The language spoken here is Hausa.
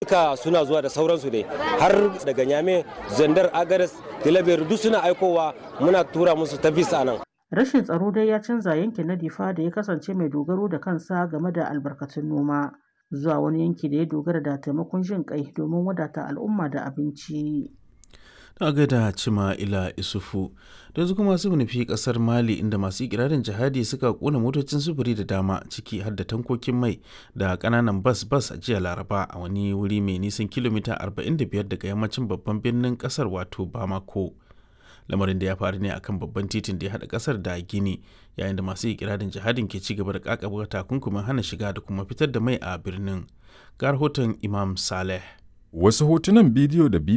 duka suna zuwa da sauransu dai har daga nyame zandar agares tilaberu duk suna aikowa muna tura musu ta visa nan Rashin tsaro dai ya canza yankin na Difa da ya kasance mai dogaro da kansa game da albarkatun noma zuwa wani yanki da ya dogara da taimakon jin kai domin wadata al'umma da abinci. ta gaida cima ila isufu da yanzu kuma su nufi kasar mali inda masu ikirarin jihadi suka kona motocin sufuri da dama ciki har da tankokin mai da kananan bas bas a jiya laraba a wani wuri mai nisan kilomita 45 daga yammacin babban birnin kasar wato bamako lamarin da ya faru ne akan babban titin da ya haɗa kasar da gini yayin da masu ikirarin jihadin ke ci gaba da kakaba takunkumin hana shiga da kuma fitar da mai a birnin ga rahoton imam saleh Wasu hotunan bidiyo da